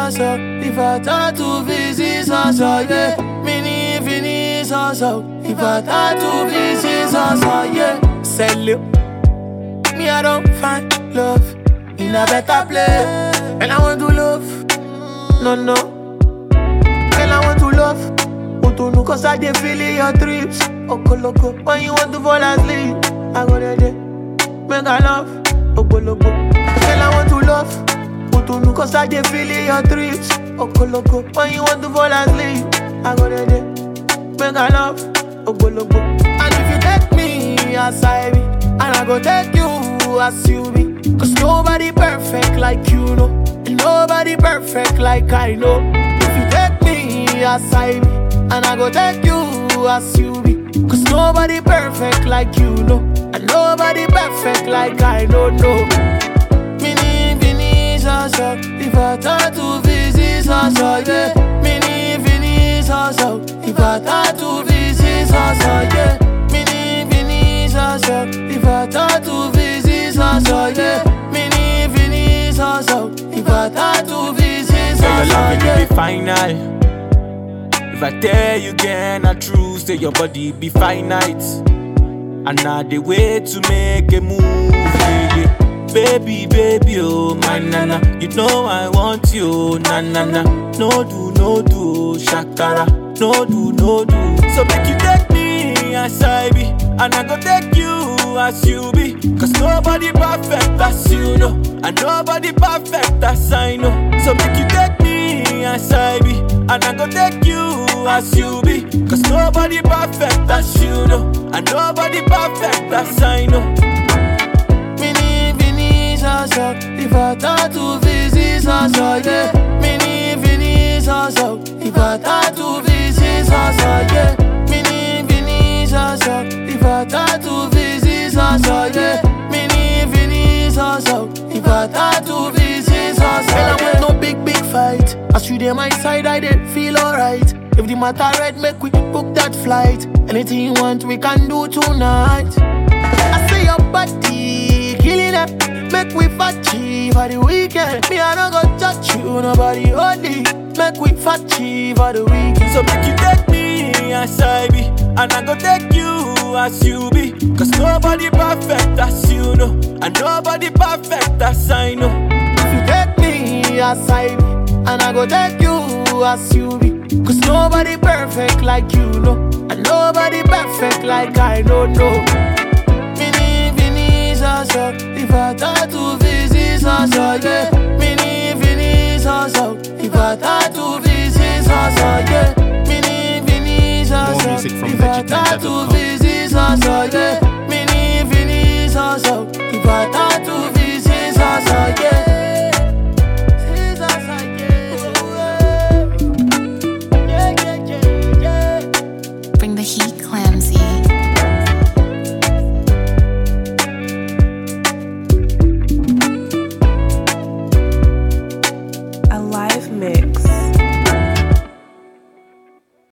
so If I tattoo visit so so yeah Mini fini so so If I tattoo visit so so yeah Sell it Me I don't find love In a better place And I want to love No no Girl I want to love Utunu cause I dey feel in your trips Okoloko When you want to fall asleep I go there there Make I love Ogologo Girl I want to love Utunu cause I dey feel in your trips Okoloko When you want to fall asleep I go there there Make I love Ogologo And if you take me as I be And I go take you as you be Cause nobody perfect like you know And nobody perfect like I know If you take me as I be And I go take you as you be Cause nobody perfect like you know And nobody perfect like I know no Mini fini so so If I tattoo visit so so yeah Mini fini so so If I tattoo visit so so yeah Mini fini so so If I tattoo visit so so yeah Mini fini so so If I tattoo visit so Say your so love yeah will be final. If I tell you again, I true, say your body be finite. And now the way to make a move, yeah, yeah. Baby, baby, oh my nana, you know I want you, na na na. No do, no do, shakara, no do, no do. So make you take me as I be, and I go take you as you be. Cause nobody perfect as you know, and nobody perfect as I know. So make you take me as I be, and I go take you as you be. Cause nobody perfect as you know, and nobody perfect as I know. Mini fini so so If I tattoo visit so so yeah Mini fini so so If I tattoo visit so so yeah Mini fini so so If I tattoo visit so so yeah Mini fini so so If I tattoo visit so so yeah I want no big big fight As you dey my side I dey feel alright If the matter red make we book that flight Anything you want we can do tonight I say your body killing it. Make we fatty for the weekend. Me I don't go touch you, nobody holy. Make we fatty for the weekend. So make you take me as I be, and I go take you as you be. Cause nobody perfect as you know, and nobody perfect as I know. If you take me as I be, and I go take you as you be. Cause nobody perfect like you know, and nobody perfect like I don't know. Mini fini so so, if I tattoo visit so so yeah. Mini fini so so, if I tattoo visit so so yeah. Mini fini so More so, music from if I VegicNiger.com. tattoo